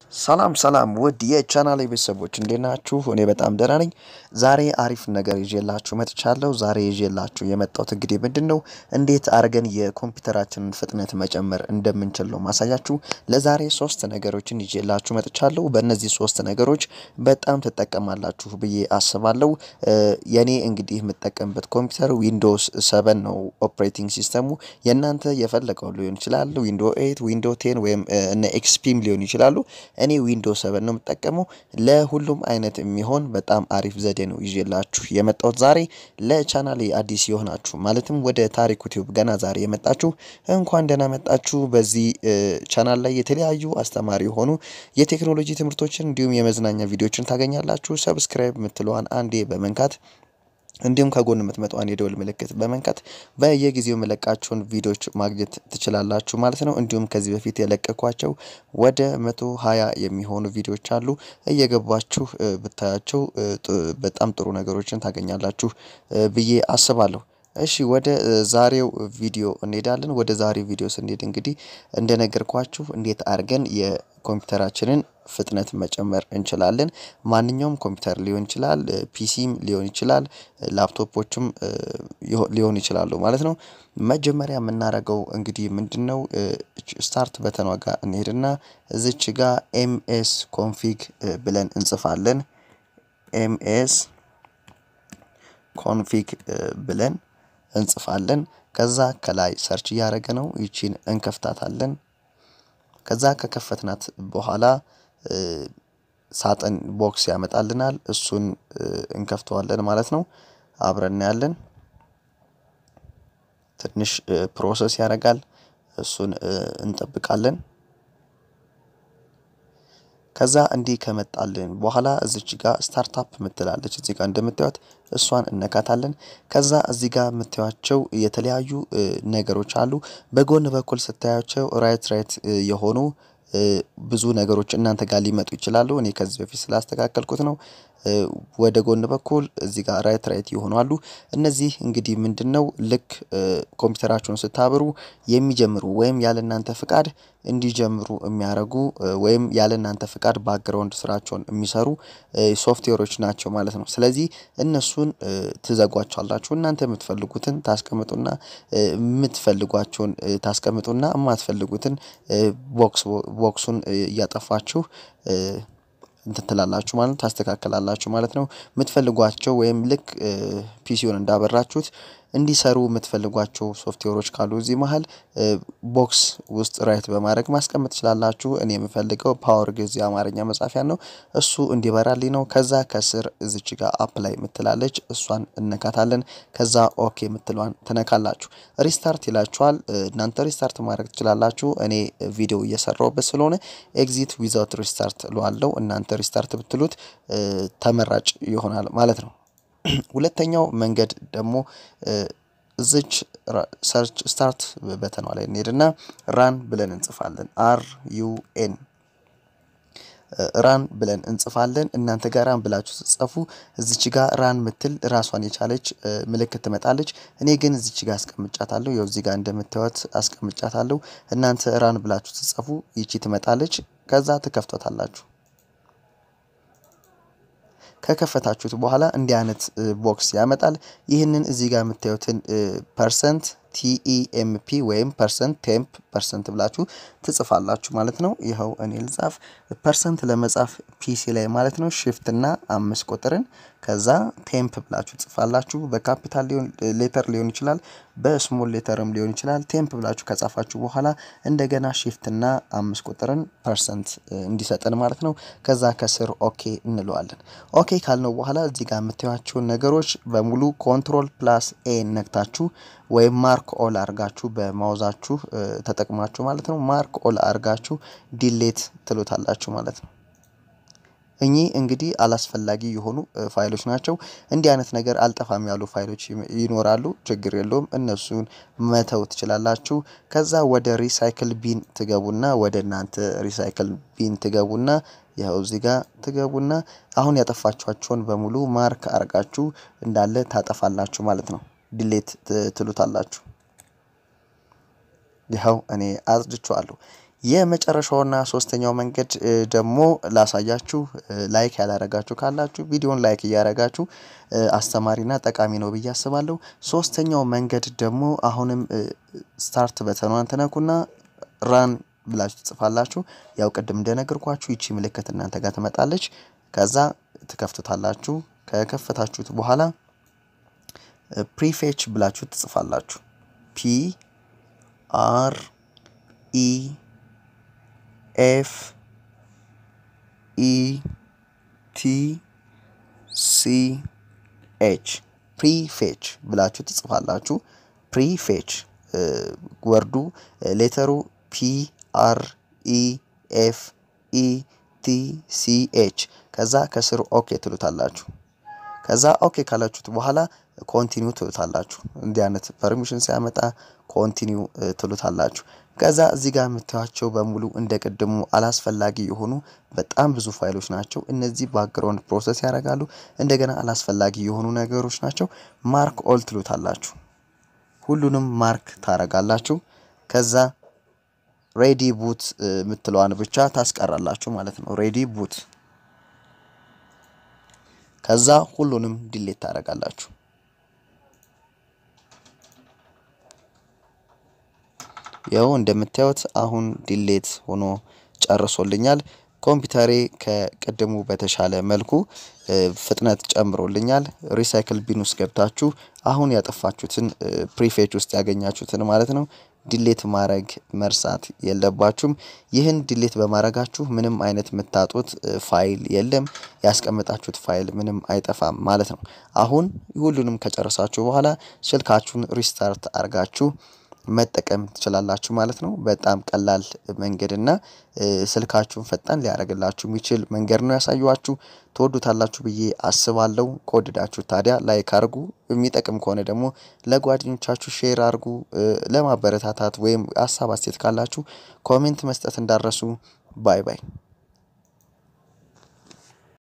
ሰላም ሰላም ውድ የቻናሌ ቤተሰቦች እንዴት ናችሁ? እኔ በጣም ደህና ነኝ። ዛሬ አሪፍ ነገር ይዤላችሁ መጥቻለሁ። ዛሬ ይዤላችሁ የመጣሁት እንግዲህ ምንድን ነው እንዴት አድርገን የኮምፒውተራችንን ፍጥነት መጨመር እንደምንችል ነው ማሳያችሁ። ለዛሬ ሶስት ነገሮችን ይዤላችሁ መጥቻለሁ። በእነዚህ ሶስት ነገሮች በጣም ትጠቀማላችሁ ብዬ አስባለሁ። የኔ እንግዲህ የምጠቀምበት ኮምፒውተር ዊንዶውስ ሰቨን ነው ኦፕሬቲንግ ሲስተሙ። የእናንተ የፈለገው ሊሆን ይችላል። ዊንዶ ኤይት፣ ዊንዶ ቴን ወይም እነ ኤክስፒም ሊሆን ይችላሉ። እኔ ዊንዶው ሰቨን ነው የምጠቀመው። ለሁሉም አይነት የሚሆን በጣም አሪፍ ዘዴ ነው ይዤላችሁ የመጣሁት ዛሬ። ለቻናሌ አዲስ የሆናችሁ ማለትም ወደ ታሪኩ ቲዩብ ገና ዛሬ የመጣችሁ እንኳን ደህና መጣችሁ። በዚህ ቻናል ላይ የተለያዩ አስተማሪ የሆኑ የቴክኖሎጂ ትምህርቶችን እንዲሁም የመዝናኛ ቪዲዮችን ታገኛላችሁ። ሰብስክራይብ የምትለዋን አንዴ በመንካት እንዲሁም ከጎን የምትመጣዋን የደወል ምልክት በመንካት በየጊዜው የመለቃቸውን ቪዲዮዎች ማግኘት ትችላላችሁ ማለት ነው። እንዲሁም ከዚህ በፊት የለቀኳቸው ወደ መቶ ሀያ የሚሆኑ ቪዲዮዎች አሉ። እየገባችሁ ብታያቸው በጣም ጥሩ ነገሮችን ታገኛላችሁ ብዬ አስባለሁ። እሺ ወደ ዛሬው ቪዲዮ እንሄዳለን። ወደ ዛሬው ቪዲዮ ስንሄድ እንግዲህ እንደነገርኳችሁ እንዴት አድርገን የኮምፒውተራችንን ፍጥነት መጨመር እንችላለን። ማንኛውም ኮምፒውተር ሊሆን ይችላል፣ ፒሲም ሊሆን ይችላል፣ ላፕቶፖችም ሊሆን ይችላሉ ማለት ነው። መጀመሪያ የምናደርገው እንግዲህ ምንድን ነው ስታርት በተኗ ጋር እንሄድና እዚች ጋር ኤምኤስ ኮንፊግ ብለን እንጽፋለን። ኤምኤስ ኮንፊግ ብለን እንጽፋለን። ከዛ ከላይ ሰርች እያደረገ ነው። ይቺን እንከፍታታለን። ከዛ ከከፈትናት በኋላ ሳጥን ቦክስ ያመጣልናል። እሱን እንከፍተዋለን ማለት ነው። አብረን እናያለን። ትንሽ ፕሮሰስ ያደርጋል። እሱን እንጠብቃለን። ከዛ እንዲህ ከመጣልን በኋላ እዚች ጋር ስታርታፕ ምትላለች እዚህ ጋር እንደምታዩት እሷን እነካታለን። ከዛ እዚህ ጋር የምታዩቸው የተለያዩ ነገሮች አሉ። በጎን በኩል ስታያቸው ራይት ራይት የሆኑ ብዙ ነገሮች እናንተ ጋር ሊመጡ ይችላሉ። እኔ ከዚህ በፊት ስላስተካከልኩት ነው። ወደ ጎን በኩል እዚህ ጋር ራይት ራይት የሆኑ አሉ። እነዚህ እንግዲህ ምንድን ነው ልክ ኮምፒውተራችሁን ስታብሩ የሚጀምሩ ወይም ያለ እናንተ ፍቃድ እንዲጀምሩ የሚያደርጉ ወይም ያለ እናንተ ፍቃድ ባክግራውንድ ስራቸውን የሚሰሩ ሶፍትዌሮች ናቸው ማለት ነው። ስለዚህ እነሱን ትዘጓቸዋላችሁ። እናንተ የምትፈልጉትን ታስቀምጡና የምትፈልጓቸውን ታስቀምጡና የማትፈልጉትን ቦክስ ቦክሱን እያጠፋችሁ እንትን ትላላችሁ ማለት ታስተካከላላችሁ ማለት ነው። የምትፈልጓቸው ወይም ልክ ፒሲውን እንዳበራችሁት እንዲሰሩ የምትፈልጓቸው ሶፍትዌሮች ካሉ እዚህ መሀል ቦክስ ውስጥ ራይት በማድረግ ማስቀመጥ ትችላላችሁ። እኔ የምፈልገው ፓወር ጊዜ አማርኛ መጻፊያ ነው። እሱ እንዲበራልኝ ነው። ከዛ ከስር እዚች ጋር አፕ ላይ የምትላለች እሷን እነካታለን። ከዛ ኦኬ የምትለዋን ትነካላችሁ። ሪስታርት ይላችኋል። እናንተ ሪስታርት ማድረግ ትችላላችሁ። እኔ ቪዲዮ እየሰራሁበት ስለሆነ ኤግዚት ዊዛውት ሪስታርት እለዋለሁ። እናንተ ሪስታርት ብትሉት ተመራጭ ይሆናል ማለት ነው። ሁለተኛው መንገድ ደግሞ እዚች ሰርች ስታርት በተኗ ላይ እንሄድና ራን ብለን እንጽፋለን። አር ዩ ኤን ራን ብለን እንጽፋለን። እናንተ ጋር ራን ብላችሁ ስትጽፉ እዚች ጋር ራን ምትል ራሷን የቻለች ምልክት ትመጣለች። እኔ ግን እዚች ጋር አስቀምጫታለሁ። ያው እዚህ ጋር እንደምታዩት አስቀምጫታለሁ። እናንተ ራን ብላችሁ ስትጽፉ ይቺ ትመጣለች። ከዛ ትከፍቷታላችሁ። ከከፈታችሁት በኋላ እንዲህ አይነት ቦክስ ያመጣል። ይህንን እዚህ ጋር የምታዩትን ፐርሰንት ቲኢኤምፒ ወይም ፐርሰንት ቴምፕ ፐርሰንት ብላችሁ ትጽፋላችሁ ማለት ነው። ይኸው እኔ ልጻፍ። ፐርሰንት ለመጻፍ ፒሲ ላይ ማለት ነው ሽፍት እና አምስት ቁጥርን ከዛ ቴምፕ ብላችሁ ትጽፋላችሁ። በካፒታል ሌተር ሊሆን ይችላል፣ በስሞል ሌተርም ሊሆን ይችላል። ቴምፕ ብላችሁ ከጻፋችሁ በኋላ እንደገና ሽፍት እና አምስት ቁጥርን ፐርሰንት እንዲሰጠን ማለት ነው። ከዛ ከስር ኦኬ እንለዋለን። ኦኬ ካልነው በኋላ እዚህ ጋር የምታዩቸውን ነገሮች በሙሉ ኮንትሮል ፕላስ ኤ ነክታችሁ ወይም ማርክ ኦል አርጋችሁ በማውዛችሁ ተጠቅማችሁ ማለት ነው። ማርክ ኦል አርጋችሁ ዲሌት ትሉታላችሁ ማለት ነው። እኚህ እንግዲህ አላስፈላጊ የሆኑ ፋይሎች ናቸው። እንዲህ አይነት ነገር አልጠፋም ያሉ ፋይሎች ይኖራሉ። ችግር የለውም፣ እነሱን መተው ትችላላችሁ። ከዛ ወደ ሪሳይክል ቢን ትገቡና ወደ እናንተ ሪሳይክል ቢን ትገቡና ይኸው እዚህ ጋር ትገቡና አሁን ያጠፋችኋቸውን በሙሉ ማርክ አርጋችሁ እንዳለ ታጠፋላችሁ ማለት ነው። ዲሌት ትሉታላችሁ። ይኸው እኔ አጽድቼዋለሁ። የመጨረሻውና ሶስተኛው መንገድ ደግሞ ላሳያችሁ። ላይክ ያላረጋችሁ ካላችሁ ቪዲዮን ላይክ እያረጋችሁ አስተማሪና ጠቃሚ ነው ብዬ አስባለሁ። ሶስተኛው መንገድ ደግሞ አሁንም ስታርት በተኗን ትነኩና ራን ብላችሁ ትጽፋላችሁ። ያው ቅድም እንደነገርኳችሁ ይቺ ምልክት እናንተ ጋር ትመጣለች። ከዛ ትከፍቱታላችሁ። ከከፈታችሁት በኋላ ፕሪፌች ብላችሁ ትጽፋላችሁ። ፒ አር ኢ ኤፍ ኢ ቲ ሲ ኤች ፕሪፌች ብላችሁ ትጽፋላችሁ። ፕሪፌች ወርዱ ሌተሩ ፒ አር ኢ ኤፍ ኢ ቲ ሲ ኤች ከዛ ከስር ኦኬ ትሉታላችሁ። ከዛ ኦኬ ካላችሁት በኋላ ኮንቲኒው ትሉታላችሁ። እንዲህ አይነት ፐርሚሽን ሲያመጣ ኮንቲኒው ትሉታላችሁ። ከዛ እዚህ ጋር የምታዩቸው በሙሉ እንደ ቅድሙ አላስፈላጊ የሆኑ በጣም ብዙ ፋይሎች ናቸው። እነዚህ ባክግራውንድ ፕሮሰስ ያደርጋሉ። እንደገና አላስፈላጊ የሆኑ ነገሮች ናቸው። ማርክ ኦል ትሉታላችሁ። ሁሉንም ማርክ ታረጋላችሁ። ከዛ ሬዲ ቡት የምትለዋን ብቻ ታስቀራላችሁ ማለት ነው። ሬዲ ቡት ከዛ ሁሉንም ዲሌት ታደርጋላችሁ። ያው እንደምታዩት አሁን ዲሌት ሆኖ ጨርሶልኛል። ኮምፒውተሬ ከቅድሙ በተሻለ መልኩ ፍጥነት ጨምሮልኛል። ሪሳይክል ቢን ውስጥ ገብታችሁ አሁን ያጠፋችሁትን ፕሪፌች ውስጥ ያገኛችሁትን ማለት ነው ዲሌት ማድረግ መርሳት የለባችሁም። ይህን ዲሌት በማድረጋችሁ ምንም አይነት የምታጡት ፋይል የለም። ያስቀመጣችሁት ፋይል ምንም አይጠፋም ማለት ነው። አሁን ሁሉንም ከጨረሳችሁ በኋላ ስልካችሁን ሪስታርት አድርጋችሁ መጠቀም ትችላላችሁ ማለት ነው። በጣም ቀላል መንገድ እና ስልካችሁን ፈጣን ሊያደርግላችሁ የሚችል መንገድ ነው ያሳየኋችሁ። ትወዱታላችሁ ብዬ አስባለሁ። ከወደዳችሁ ታዲያ ላይክ አድርጉ። የሚጠቅም ከሆነ ደግሞ ለጓደኞቻችሁ ሼር አድርጉ። ለማበረታታት ወይም ሀሳብ አስተያየት ካላችሁ ኮሜንት መስጠት እንዳረሱ። ባይ ባይ